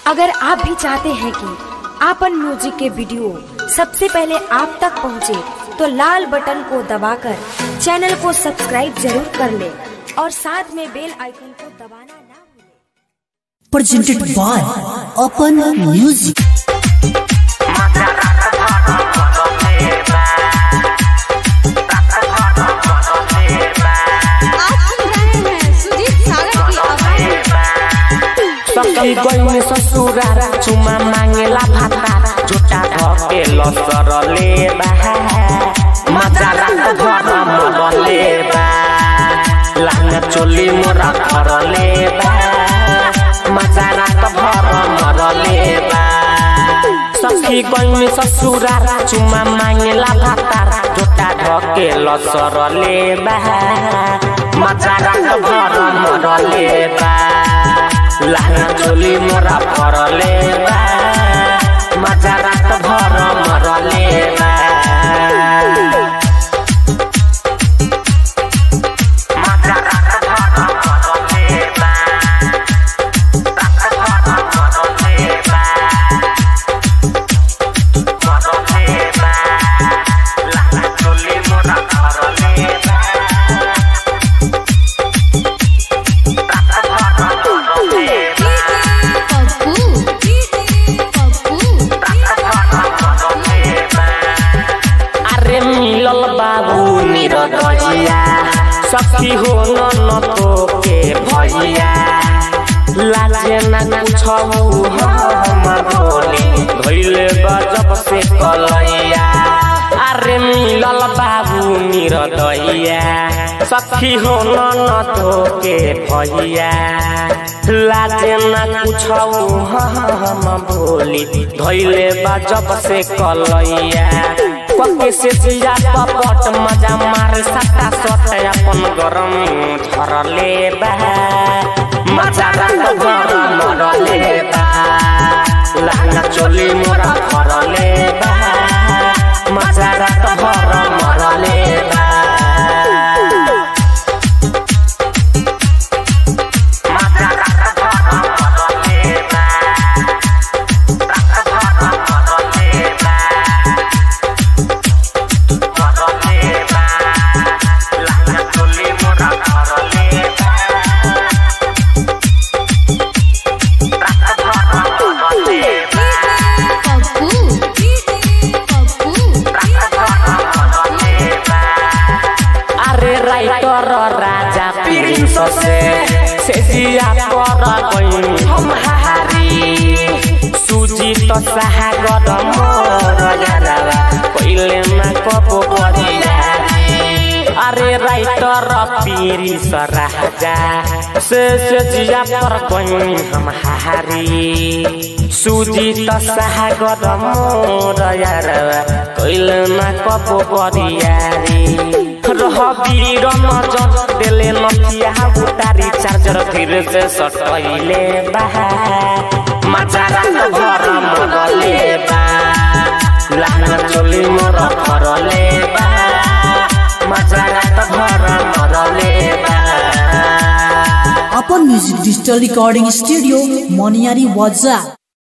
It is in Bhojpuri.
अगर आप भी चाहते हैं कि आपन म्यूजिक के वीडियो सबसे पहले आप तक पहुंचे, तो लाल बटन को दबाकर चैनल को सब्सक्राइब जरूर कर ले और साथ में बेल आइकन को दबाना ना भूलें। presented by Open Music. आप सुन रहे हैं सुजीत सागर की आवाज सखी गई ससुरा चुमा मांगेला भाता झुटा धके लसर लेबा मजा रात घर मर लेबा लांग चोली मोरा घर लेबा मजा रात घर मर लेबा सखी गई ससुरा चुमा मांगेला भाता झुटा धके लसर लेबा मजा रात घर मर लेबा लाना चोली मोरा फरले बा मजा रात भर मरले बा मजा रात भर मरले बा रात भर मरले बा मरले बा लाना चोली मोरा फरले बा रात भर मरले बा पप्पू पप्पू अरे मिलल बाबू निरदजिया सखी हो न न तो के भैया लाजे न कुछौ हम बोली धैले गजब से कलैया अरे मिलल बाबू निरदइया सखी हो न न तो के भैया लाजे न कुछौ हम बोली धैले गजब से कलैया पके से जिया पपट मजा मार सटा सट अपन गरम झरले बा मजा रात गरम मरले बा लाना चोली मोरा फरले बा मजा रात गरम मरले बा मजा रात गरम मरले बा रात गरम मरले बा मरले बा लाना चोली मोरा फरले बा रात भर मरले बा पप्पू पप्पू रात भर मरले बा अरे राइटर राजा प्रिंस से से जिया पर गई हम हारी सुजीत सागर मोर यारा पहिले ना कबो बरिया अरे राइटर पीरिस राजा से से जिया पर गई हम हारी सुजीत सागर मोर यारा पहिले ना कबो बरिया रह वीर नजर देले नथिया उतारी चार्जर फिर से सटैले बा मजा रात घर मरले बा लाना चोली मोर फरले बा मजा रात घर मरले बा Open Music Digital Recording Studio, Moniari Waza.